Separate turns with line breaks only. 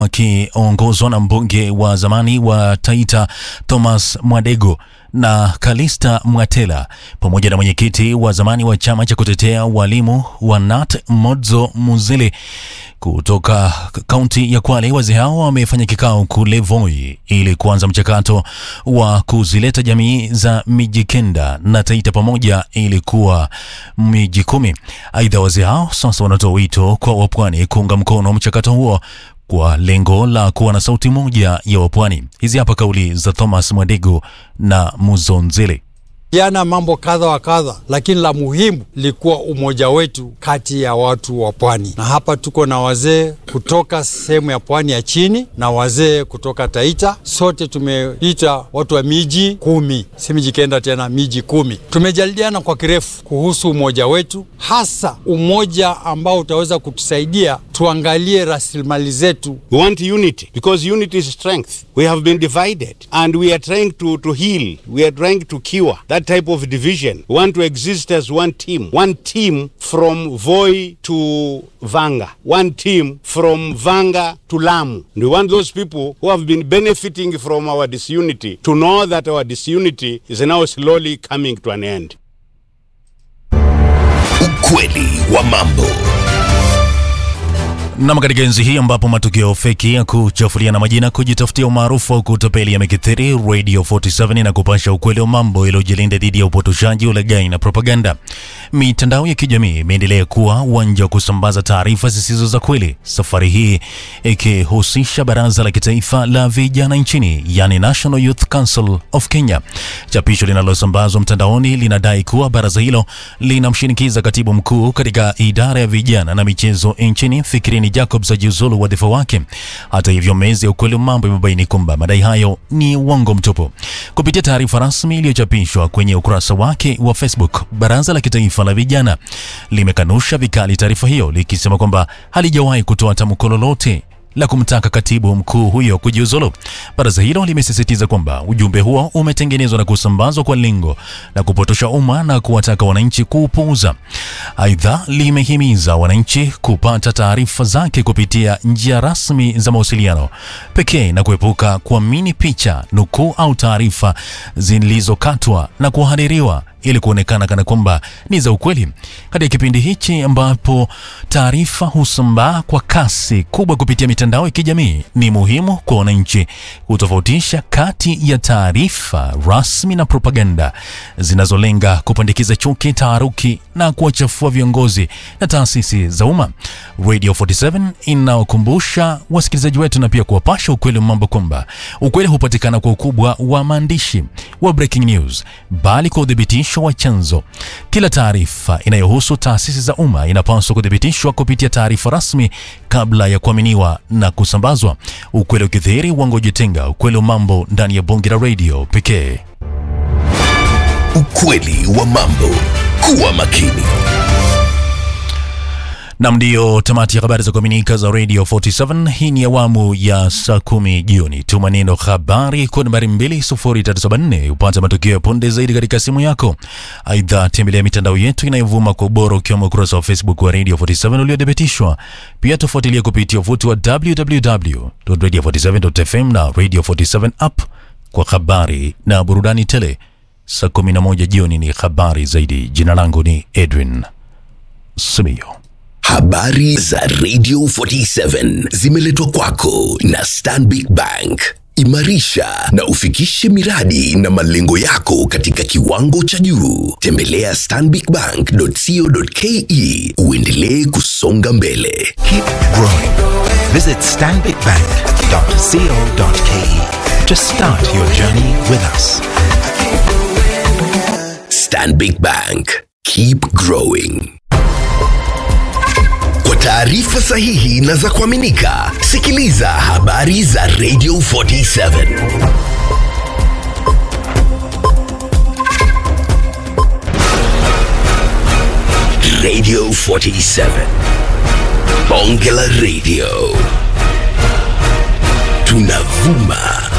wakiongozwa na mbunge wa zamani wa Taita Thomas Mwadego na Kalista Mwatela pamoja na mwenyekiti wa zamani wa chama cha kutetea walimu wa NAT Modzo Muzile kutoka kaunti ya Kwale. Wazee hao wamefanya kikao kule Voi ili kuanza mchakato wa kuzileta jamii za miji kenda na Taita pamoja ili kuwa miji kumi. Aidha, wazee hao sasa wanatoa wito kwa wapwani kuunga mkono mchakato huo kwa lengo la kuwa na sauti moja ya wapwani. Hizi hapa kauli za Thomas Mwadego na Muzonzele.
Jana mambo kadha wa kadha, lakini la muhimu likuwa umoja wetu kati ya watu wa pwani, na hapa tuko na wazee kutoka sehemu ya pwani ya chini na wazee kutoka Taita. Sote tumeita watu wa miji kumi, si miji kenda tena, miji kumi. Tumejadiliana kwa kirefu kuhusu umoja wetu, hasa umoja ambao utaweza kutusaidia tuangalie rasilimali zetu.
We want unity because unity is strength. We have been divided and we are trying to, to heal. We are trying to cure that type of division. We want to exist as one team. One team from Voi to Vanga. One team from Vanga to Lamu. And we want those people who have been benefiting from our disunity to know that our disunity is now slowly coming to an end.
Ukweli wa mambo.
Nam, katika enzi hii ambapo matukio feki ya kuchafulia na majina, kujitafutia umaarufu au kutapeli yamekithiri, Radio 47 na kupasha ukweli wa mambo iliyojilinda dhidi ya upotoshaji, ulaghai na propaganda. Mitandao ya kijamii imeendelea kuwa uwanja wa kusambaza taarifa zisizo za kweli, safari hii ikihusisha Baraza la Kitaifa la Vijana nchini, yani National Youth Council of Kenya. Chapisho linalosambazwa mtandaoni linadai kuwa baraza hilo linamshinikiza katibu mkuu katika idara ya vijana na michezo nchini Fikirini Jacobs ajiuzulu wadhifa wake. Hata hivyo, mezi ya ukweli wa mambo imebaini kwamba madai hayo ni uongo mtupu. Kupitia taarifa rasmi iliyochapishwa kwenye ukurasa wake wa Facebook, Baraza la Kitaifa la Vijana limekanusha vikali taarifa hiyo likisema kwamba halijawahi kutoa tamko lolote la kumtaka katibu mkuu huyo kujiuzulu. Baraza hilo limesisitiza kwamba ujumbe huo umetengenezwa na kusambazwa kwa lengo la kupotosha umma na kuwataka wananchi kuupuuza. Aidha, limehimiza wananchi kupata taarifa zake kupitia njia rasmi za mawasiliano pekee na kuepuka kuamini picha, nukuu au taarifa zilizokatwa na kuhaririwa ili kuonekana kana kwamba ni za ukweli. Katika kipindi hichi ambapo taarifa husambaa kwa kasi kubwa kupitia mitandao ya kijamii, ni muhimu kwa wananchi kutofautisha kati ya taarifa rasmi na propaganda zinazolenga kupandikiza chuki, taharuki na kuwachafua viongozi na taasisi za umma. Radio 47 inaokumbusha wasikilizaji wetu na pia kuwapasha ukweli wa mambo kwamba ukweli hupatikana kwa ukubwa wa maandishi wa breaking news, bali kwa udhibitisho wa chanzo. Kila taarifa inayohusu taasisi za umma inapaswa kuthibitishwa kupitia taarifa rasmi kabla ya kuaminiwa na kusambazwa. Ukweli ukidhihiri, uongo ujitenga. Ukweli wa mambo ndani ya bonge la radio pekee.
Ukweli wa mambo. Kuwa makini.
Nam, ndiyo tamati ya habari za kuaminika za Radio 47. Hii ni awamu ya saa kumi jioni. Tuma neno habari kwa nambari 20374 upate matukio ya punde zaidi katika simu yako. Aidha, tembelea mitandao yetu inayovuma kwa ubora ukiwemo ukurasa wa Facebook wa Radio 47 uliothibitishwa. Pia tufuatilia kupitia uvuti wa www.radio47.fm na Radio 47 app kwa habari na burudani tele. Saa 11 jioni ni habari zaidi. Jina langu ni Edwin Simiyo.
Habari za Radio 47 zimeletwa kwako na Stanbic Bank. Imarisha na ufikishe miradi na malengo yako katika kiwango cha juu. Tembelea stanbicbank.co.ke uendelee kusonga mbele.
Keep growing. Visit stanbicbank.co.ke to start your journey with us.
Stanbic Bank. Keep growing. Kwa taarifa sahihi na za kuaminika, sikiliza habari za Radio 47. Radio 47. Bonge la Radio. Tunavuma